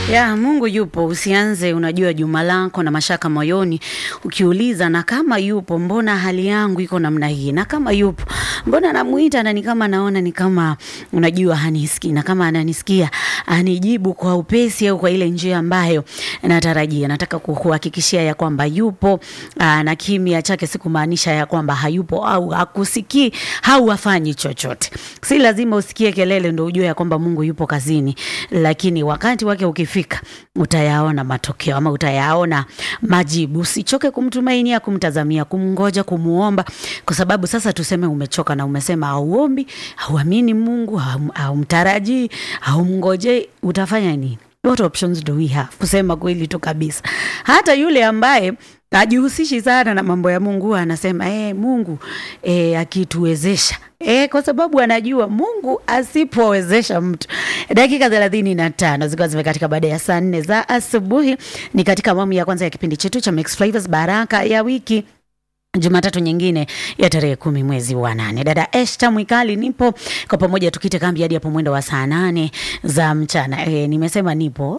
Ya, Mungu yupo. Usianze unajua juma lako na mashaka moyoni ukiuliza, na kama yupo, mbona hali yangu iko namna hii? Na kama yupo, mbona namuita na ni kama naona ni kama unajua hanisikii, na kama ananisikia anijibu kwa upesi au kwa ile njia ambayo natarajia. Nataka kukuhakikishia ya kwamba yupo aa, na kimya chake si kumaanisha ya kwamba hayupo au hakusikii au hafanyi chochote. Si lazima usikie kelele ndio ujue ya kwamba Mungu yupo kazini, lakini wakati wake ukifika utayaona matokeo ama utayaona majibu. Usichoke kumtumainia, kumtazamia, kumngoja, kumuomba, kwa sababu sasa tuseme umechoka na umesema hauombi, hauamini Mungu, haum- haumtarajii, haumngojei, utafanya nini? What options do we have? Kusema kweli tu kabisa, hata yule ambaye hajihusishi sana na mambo ya Mungu huwa anasema eh, Mungu eh, akituwezesha eh, kwa sababu anajua Mungu asipowezesha mtu. Dakika thelathini na tano zikiwa zimekatika baada ya saa nne za asubuhi, ni katika awamu ya kwanza ya kipindi chetu cha Mix Flavors Baraka ya wiki Jumatatu nyingine ya tarehe kumi mwezi wa nane. Dada Esta Mwikali nipo kwa pamoja, tukite kambi hadi hapo mwendo wa saa nane za mchana. E, nimesema nipo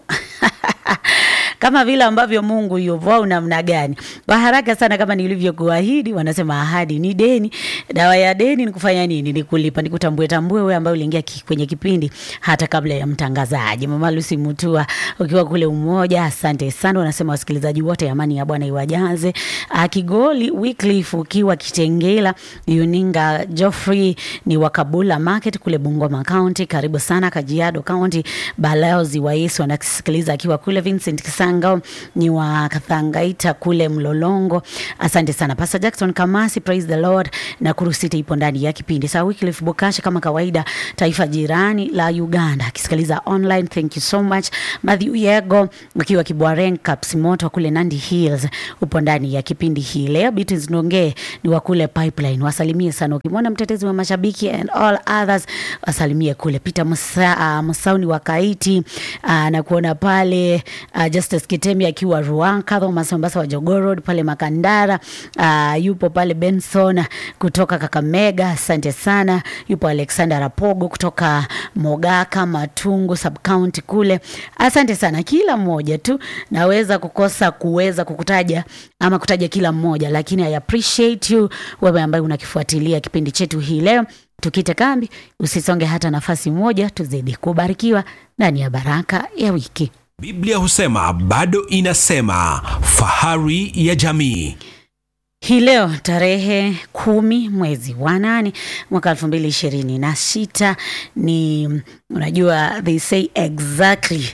kama vile ambavyo Mungu yupo au namna gani? Kwa haraka sana, kama nilivyokuahidi, wanasema ahadi ni deni. Dawa ya deni ni kufanya nini? Ni kulipa, ni kutambue tambue wewe ambaye uliingia ki, kwenye kipindi hata kabla ya mtangazaji. Mama Lucy Mutua ukiwa kule Umoja, asante sana. Wanasema wasikilizaji wote, amani ya Bwana iwajaze. Ah, Kigoli Wycliffe ukiwa Kitengela, Yuninga Geoffrey ni wakabula Market kule Bungoma County, karibu sana Kajiado County. Balozi wa Yesu anasikiliza akiwa kule Vincent Kisangao ni wa Kathangaita kule Mlolongo. Asante sana Pastor Jackson Kamasi, praise the Lord. Na Kurusite ipo ndani ya kipindi. Sawa, Wycliffe Bukasha kama kawaida, taifa jirani la Uganda akisikiliza online. Thank you so much. Matthew Yego ukiwa Kibwaren Kapsimoto kule Nandi Hills upo ndani ya kipindi hii leo. Beatrice Ndonge ni wa kule Pipeline, wasalimie sana. Ukimwona mtetezi wa mashabiki and all others wasalimie kule. Peter Musa, uh, Musauni wa Kaiti uh, na kuona pale uh, Justice Kitemi akiwa Ruanka, Thomas Mombasa wa Jogoo Road pale Makandara uh, yupo pale Benson kutoka Kakamega, asante sana. Yupo Alexander Rapogo kutoka Mogaka Matungu sub county kule, asante sana. Kila mmoja tu naweza kukosa kuweza kukutaja ama kutaja kila mmoja, lakini I appreciate you wewe ambaye unakifuatilia kipindi chetu hii leo. Tukite kambi, usisonge hata nafasi moja, tuzidi kubarikiwa ndani ya baraka ya wiki. Biblia husema bado inasema, fahari ya jamii. Hii leo tarehe kumi mwezi wa nane mwaka elfu mbili ishirini na sita ni unajua, they say exactly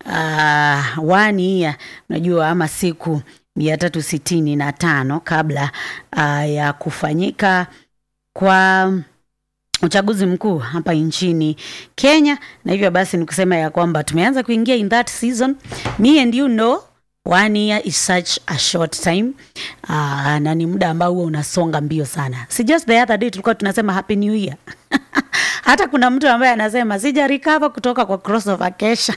uh, one year unajua, ama siku mia tatu sitini na tano kabla uh, ya kufanyika kwa uchaguzi mkuu hapa nchini Kenya, na hivyo basi ni kusema ya kwamba tumeanza kuingia in that season. Me and you know one year is such a short time uh, na ni muda ambao huwa unasonga mbio sana. Si just the other day tulikuwa tunasema happy new year hata kuna mtu ambaye anasema sija recover kutoka kwa crossover kesha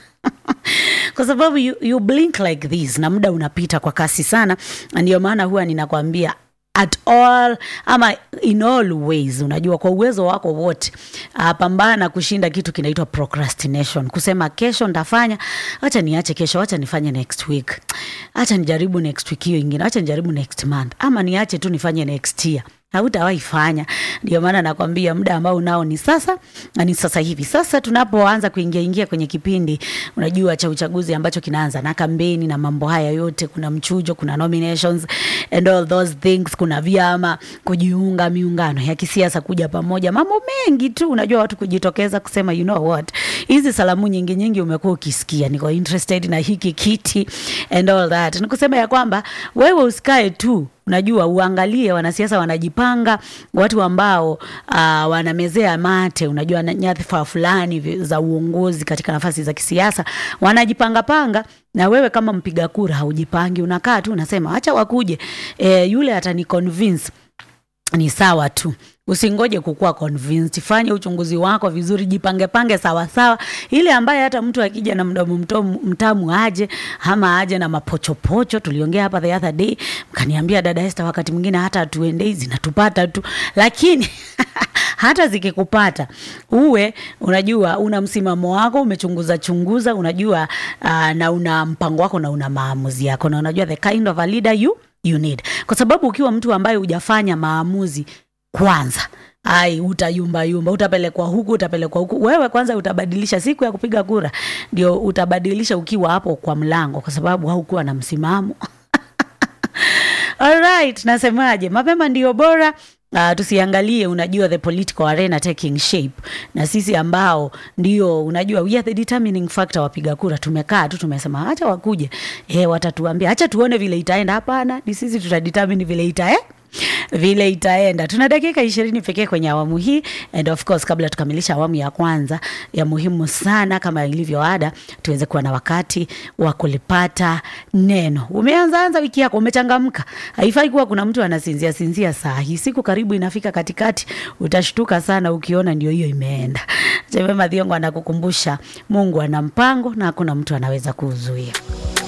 kwa sababu you, you blink like this na muda unapita kwa kasi sana, na ndio maana huwa ninakwambia at all ama in all ways, unajua kwa uwezo wako wote, uh, pambana kushinda kitu kinaitwa procrastination, kusema kesho ntafanya, acha niache kesho, acha nifanye next week, acha nijaribu next week hiyo ingine, acha nijaribu next month, ama niache tu nifanye next year hautawahi fanya. Ndio maana nakwambia muda ambao unao ni sasa na ni sasa hivi. Sasa tunapoanza kuingia ingia kwenye kipindi unajua cha uchaguzi ambacho kinaanza na kampeni na mambo haya yote, kuna mchujo, kuna nominations and all those things, kuna vyama kujiunga, miungano ya kisiasa kuja pamoja, mambo mengi tu, unajua watu kujitokeza kusema you know what, hizi salamu nyingi nyingi umekuwa ukisikia, niko interested na hiki kiti and all that, nikusema ya kwamba wewe usikae tu unajua uangalie wanasiasa wanajipanga, watu ambao uh, wanamezea mate, unajua na- nyadhifa fulani vi- za uongozi katika nafasi za kisiasa wanajipanga panga, na wewe kama mpiga kura haujipangi, unakaa tu unasema acha wakuje, e, yule atani convince ni sawa tu usingoje kukuwa convinced fanya uchunguzi wako vizuri jipange pange sawa sawa ile ambaye hata mtu akija na mdomo mtomu- mtamu aje ama aje na mapochopocho tuliongea hapa the other day mkaniambia dada Esther wakati mwingine hata hatuendei zinatupata tu lakini hata zikikupata uwe unajua una msimamo wako umechunguza chunguza unajua uh, na una mpango wako na una maamuzi yako na unajua the kind of a leader you, you need kwa sababu ukiwa mtu ambaye hujafanya maamuzi kwanza ai utayumbayumba utapelekwa huku utapelekwa huku wewe kwanza utabadilisha siku ya kupiga kura ndio utabadilisha ukiwa hapo kwa mlango kwa sababu haukuwa na msimamo Alright, nasemaje? Mapema ndio bora. Uh, tusiangalie unajua the political arena taking shape na sisi ambao ndio unajua we are the determining factor wapiga kura tumekaa tu tumesema acha wakuje eh watatuambia acha tuone vile itaenda hapana ni sisi tutadetermine vile itae vile itaenda tuna dakika ishirini pekee kwenye awamu hii and of course kabla tukamilisha awamu ya kwanza ya muhimu sana kama ilivyo ada tuweze kuwa na wakati wa kulipata neno umeanzaanza wiki yako umechangamka haifai kuwa kuna mtu anasinzia sinzia saa hii siku karibu inafika katikati utashtuka sana ukiona ndio hiyo imeenda jeme madhiongo anakukumbusha mungu ana mpango na hakuna mtu anaweza kuuzuia